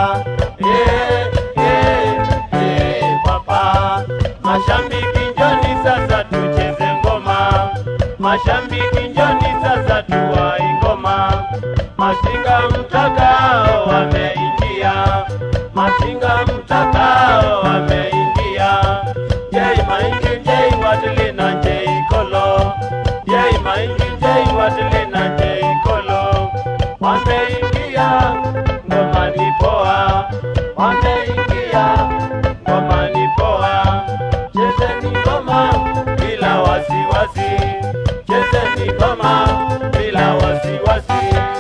papa yeah, yeah, yeah, papa mashabiki njoni sasa tucheze ngoma mashabiki njoni sasa tuwai ngoma masinga mtakao wameingia masinga mtakao wameingia jei maingi jei wadilina jei kolo jei maingi jei wadilina jei kolo wameingia ngoma ni poa wameingia ngoma ni poa chezeni ngoma bila wasiwasi chezeni ngoma bila wasiwasi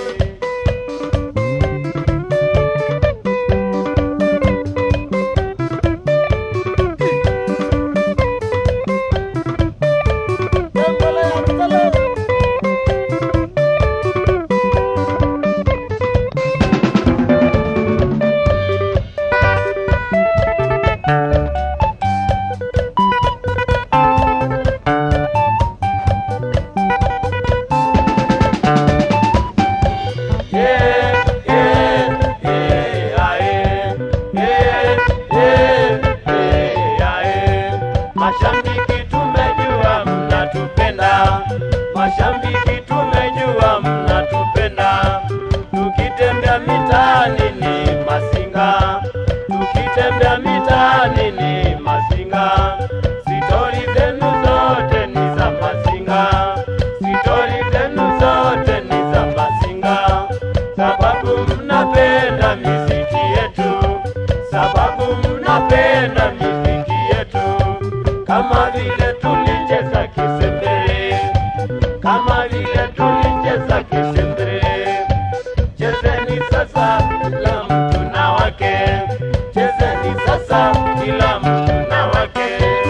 Yeah, yeah, yeah, aye. Yeah, yeah, yeah, aye. Mashabiki tumejua mnatupenda, mashabiki tumejua mnatupenda. Tukitembea mitaani ni masinga, tukitembea mitaani ni masinga. Sitori zenu zote ni za masinga, sitori zenu zote ni za masinga sababu mnapenda miziki yetu, sababu mnapenda miziki yetu, kama vile tulicheza kisembere, kama vile tulicheza kisembere. Chezeni sasa, kila mtu na wake, chezeni sasa, kila mtu na wake.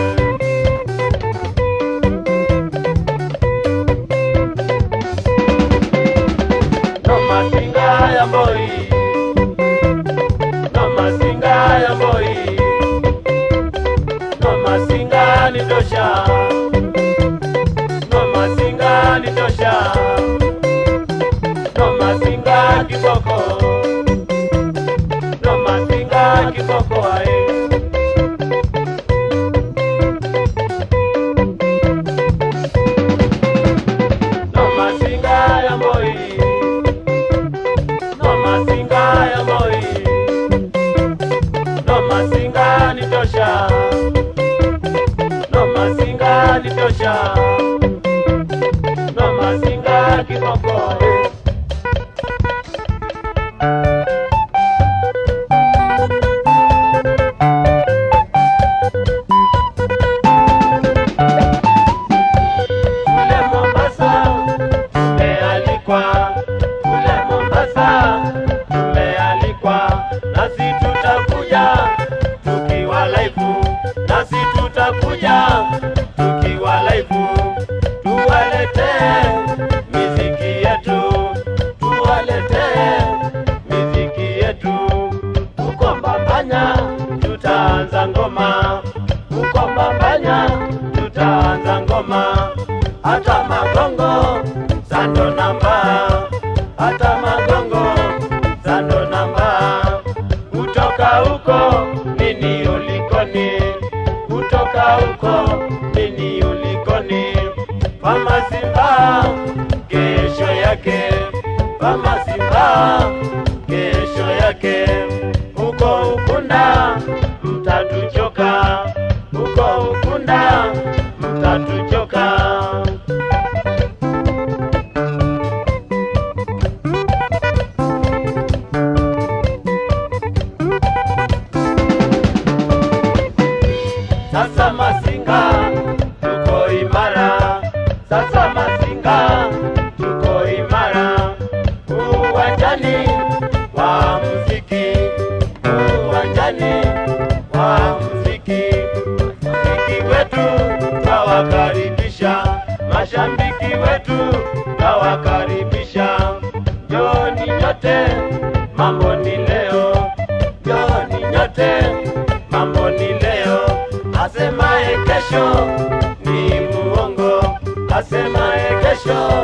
No masinga ya boy. No masinga ya boy. No masinga ni tosha. No masinga ni tosha. No masinga kiboko. No masinga kiboko ai. No masinga ya boy. No masinga ya boy. No masinga ni tosha. No masinga ni tosha. No masinga kiboko. Kule Mombasa tumealikwa, kule Mombasa tumealikwa, nasi tutakuja tukiwa live, nasi tutakuja tukiwa live, tuwaletee miziki yetu, tuwaletee miziki yetu. Huko Mbambanya tutaanza ngoma, huko Mbambanya tutaanza ngoma, hata magongo sando namba, hata magongo sando namba. Kutoka huko nini ulikoni, kutoka huko nini ulikoni, mama Simba kesho yake, mama Simba kesho yake, huko Ukunda mtatuchoka, huko Ukunda mtatuchoka. Sasa Masinga tuko imara, sasa Masinga tuko imara, uwanjani wa muziki, uwanjani wa muziki, muziki wetu tawakaribisha, mashabiki wetu tawakaribisha, njoni nyote, mambo ni leo, njoni nyote, mambo ni leo, asemaye kesho ni muongo, asemaye kesho